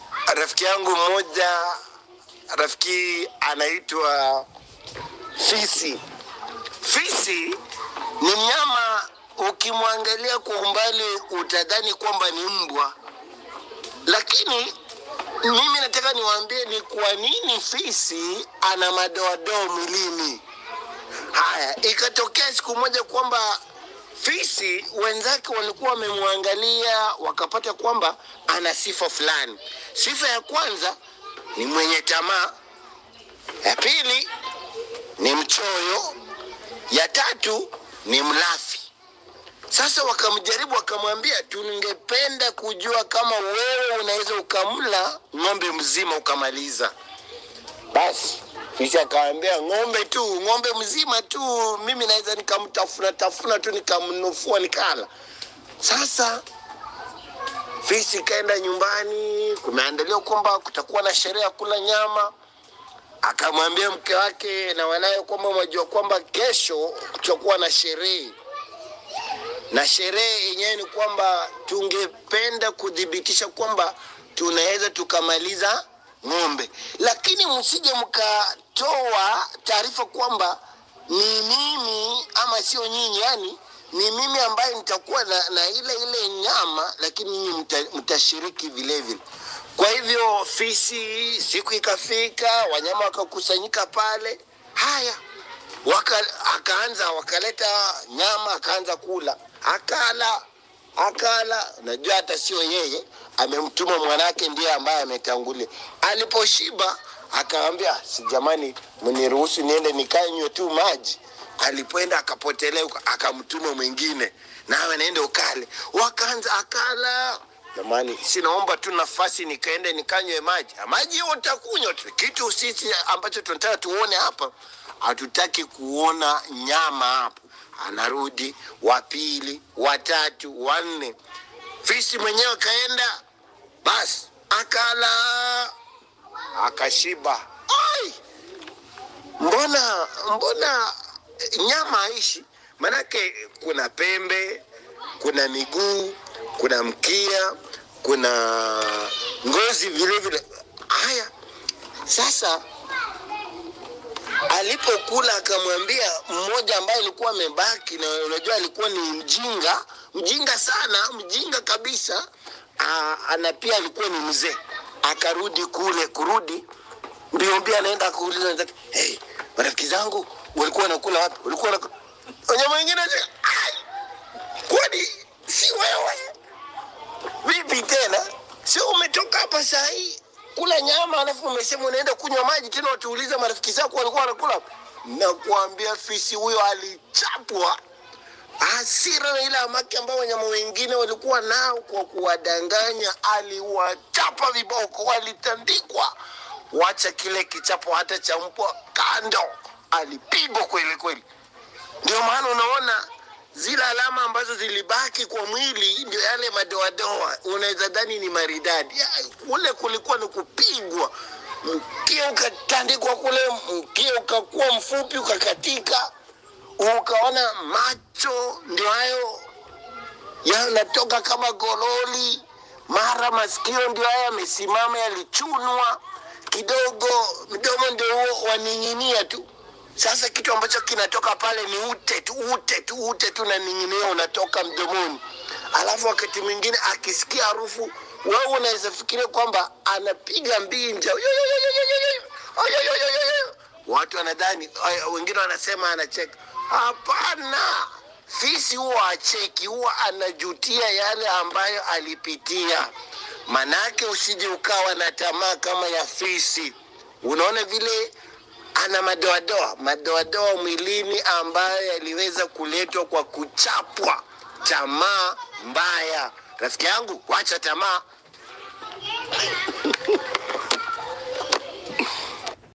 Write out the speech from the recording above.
rafiki yangu mmoja, rafiki anaitwa fisi. Fisi ni mnyama, ukimwangalia kwa umbali utadhani kwamba ni mbwa, lakini mimi nataka niwaambie ni kwa nini fisi ana madoadoa mwilini. Haya, ikatokea siku moja kwamba fisi wenzake walikuwa wamemwangalia wakapata kwamba ana sifa fulani. Sifa ya kwanza ni mwenye tamaa, ya pili ni mchoyo, ya tatu ni mlafi. Sasa wakamjaribu wakamwambia, tungependa kujua kama wewe unaweza ukamla ng'ombe mzima ukamaliza. Basi fisi akaambia ng'ombe tu, ng'ombe mzima tu, mimi naweza nikamtafuna tafuna tu nikamnufua nikala. Sasa fisi kaenda nyumbani, kumeandaliwa kwamba kutakuwa na sherehe ya kula nyama. Akamwambia mke wake na wanaye kwamba mwajua kwamba kesho kutakuwa na sherehe na sherehe yenyewe ni kwamba tungependa kuthibitisha kwamba tunaweza tukamaliza ng'ombe, lakini msije mkatoa taarifa kwamba ni mimi ama sio nyinyi, yani ni mimi ambaye nitakuwa na, na ile ile nyama, lakini nyinyi mta, mtashiriki vile vile. Kwa hivyo fisi, siku ikafika, wanyama wakakusanyika pale. Haya, waka, akaanza wakaleta nyama, akaanza kula, akala akala. Najua hata sio yeye, amemtuma mwanake ndiye ambaye ametangulia. Aliposhiba akaambia, si jamani, mniruhusu niende nikanywe tu maji. Alipoenda akapotelea huko, akamtuma mwingine, nawe naende ukale. Wakaanza akala Jamani, sinaomba tu nafasi nikaende nikanywe maji. Maji hiyo utakunywa tu. Kitu sisi ambacho tunataka tuone hapa, hatutaki kuona nyama hapo. Anarudi wa pili, watatu, wanne. Fisi mwenyewe kaenda, basi akala, akashiba. Ai, mbona mbona nyama haishi? Manake kuna pembe, kuna miguu, kuna mkia, kuna ngozi vile vile. Haya, sasa alipokula akamwambia mmoja ambaye alikuwa amebaki, na unajua alikuwa ni mjinga, mjinga sana, mjinga kabisa. Aa, ana pia alikuwa ni mzee, akarudi kule, kurudi mbio mbio, anaenda kuuliza wenzake, hey, marafiki zangu walikuwa wanakula wapi? Walikuwa wanakula wanyama wengine, ai, kwani si wewe? Vipi tena? Sio umetoka hapa saa hii kula nyama alafu umesema unaenda kunywa maji tena watuuliza marafiki zako walikuwa wanakula? Nakuambia fisi huyo alichapwa hasira na ile amaki ambayo wanyama wengine walikuwa nao kwa kuwadanganya, aliwachapa viboko, walitandikwa. Wacha kile kichapo hata cha mbwa kando, alipigwa kweli kweli. Ndio maana unaona zile alama ambazo zilibaki kwa mwili ndio yale madoadoa, unaweza dhani ni maridadi. Ya, Kule kulikuwa ni kupigwa, mkia ukatandikwa kule, mkia ukakuwa mfupi ukakatika, ukaona macho ndio hayo yanatoka kama gololi, mara masikio ndio haya yamesimama yalichunwa kidogo, mdomo ndio huo waning'inia tu. Sasa kitu ambacho kinatoka pale ni ute tu, ute tu, ute tu, na ning'inia unatoka mdomoni. Alafu wakati mwingine akisikia harufu, wewe unaweza fikiria kwamba anapiga mbinja. Yo, yo, yo, yo, yo, yo, yo. Ay, ay, ay, ay, ay. Watu wanadhani, ay, wengine wanasema anacheka. Hapana, fisi huwa acheki, huwa anajutia yale ambayo alipitia. Manake usije ukawa na tamaa kama ya fisi. Unaona vile ana madoadoa madoadoa mwilini ambayo yaliweza kuletwa kwa kuchapwa tamaa mbaya. Rafiki yangu, wacha tamaa.